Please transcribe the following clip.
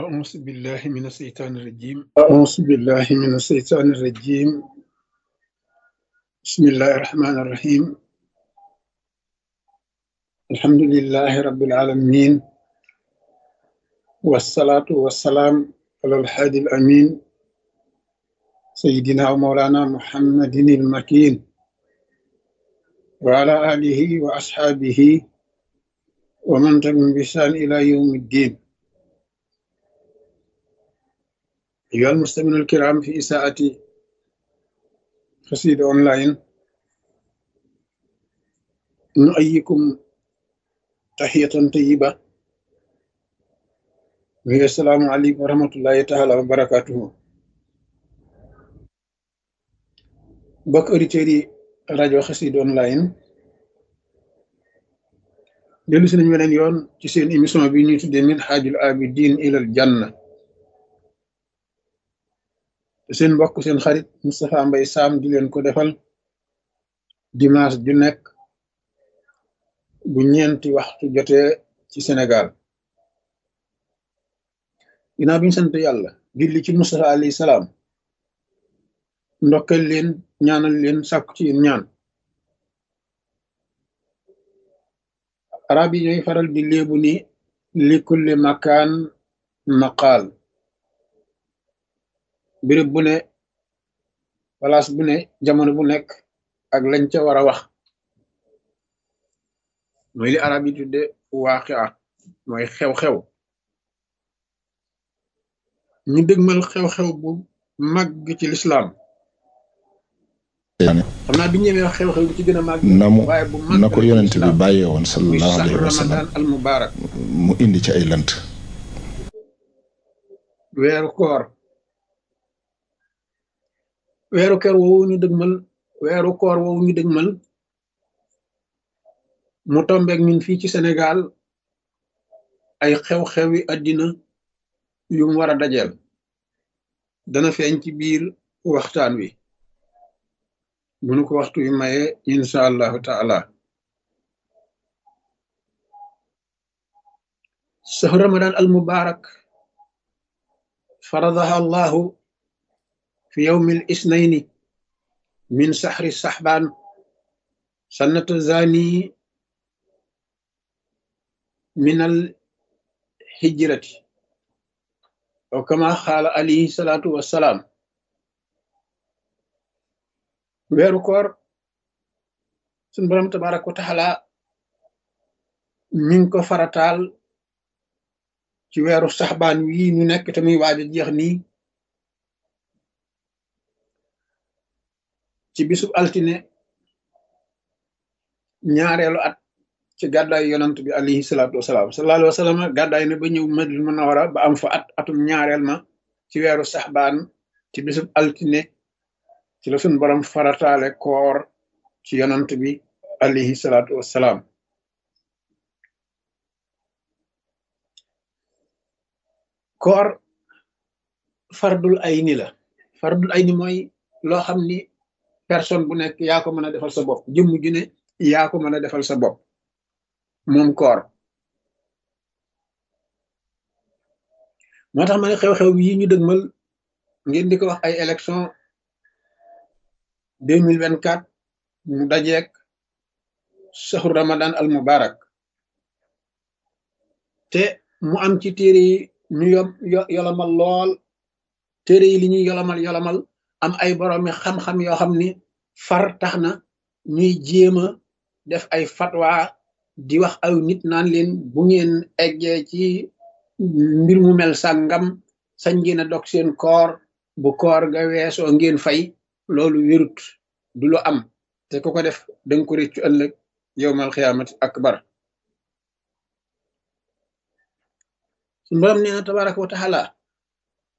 أعوذ بالله من الشيطان الرجيم أعوذ بالله من الشيطان الرجيم بسم الله الرحمن الرحيم الحمد لله رب العالمين والصلاة والسلام على الحادي الأمين سيدنا ومولانا محمد المكين وعلى آله وأصحابه ومن تبعهم بإحسان إلى يوم الدين أيها المستمعون الكرام في إساءة قصيدة أونلاين نؤيكم تحية طيبة وهي السلام عليكم ورحمة الله تعالى وبركاته بك أوريتيري rajo Xassida online dellu si nañu weneen yoon ci seen émission bi ñuy tuddee min xaajul abidin ilal janna te seen mbokk seen xarit Moustapha Mbay Sam di leen ko defal dimanche ju nekk bu ñeenti waxtu jotee ci Sénégal ginnaaw bi ñu sant yàlla julli ci Moustapha alayhi salaam ndokkal leen ñaanal leen sàkku ci yéen ñaan arab yi ñooy faral di léebu ni li kulli makaan maqaal béréb bu ne place bu ne jamono bu nekk ak lañ ca war a wax mooy li arab yi tudde waaqia mooy xew-xew ñu dëgmal xew-xew bu màgg ci lislaam xam naa bi ñëwee wax xew-xew bi ci gën a màgg na mu waaye bu màgg na ko yonent bi bàyyee woon muy sallallahu saxru alayhi wa sallam ramadan al mubarak mu indi ci ay lënt weeru koor weeru koor woowu ñu dëgmal weeru koor woowu ñu dëgmal mu tombeek ñun fii ci Sénégal ay xew-xewi àddina yu mu war a dajeel dana feeñ ci biir waxtaan wi bu nu ko waxtu wi maye insha allahu taala sahru ramadan al mubarak faradaha allahu في يوم الاثنين من سحر السحبان سنة الزاني من الهجرة وكما قال عليه الصلاة والسلام weeru koor sun borom tabaraka wa taala mi ngi ko farataal ci weeru saxbaan wii ñu nekk te muy waaj a jeex nii ci bisub altine ñaareelu at ci gàddaay yonant bi alayhi salaatu wasalaam sallallahu alayhi wa sallam gàddaay na ba ñëw Madina Munawara ba am fa at atum ñaareel ma ci weeru saxbaan ci bisub altine ci la suñ borom farataale koor ci yonant bi alayhi salaatu wasalaam koor fardul ayni la fardul ayni mooy loo xam ni personne bu nekk yaa ko mën a defal sa bopp jëmm ju ne yaa ko mën a defal sa bopp moom koor moo tax ma ne xew-xew yi ñu dëgmal ngeen di ko wax ay élection deux mille vingt quatre mu dajeek saxru ramadan al mubarak te mu am ci téere yi ñu yom yolamal lool téere yi li ñuy yolamal yolamal am ay boroomi xam-xam yoo xam ni far tax na ñuy jéem a def ay fatwa di wax aw nit naan leen bu ngeen eggee ci mbir mu mel sàngam sañ ngeen a dog seen koor bu koor ga weesoo ngeen fay loolu wérut du lu am te ku ko def danga ko réccu ëllëg yowmal xiyaamati akbar suñu borom nee na tabaraka wa taala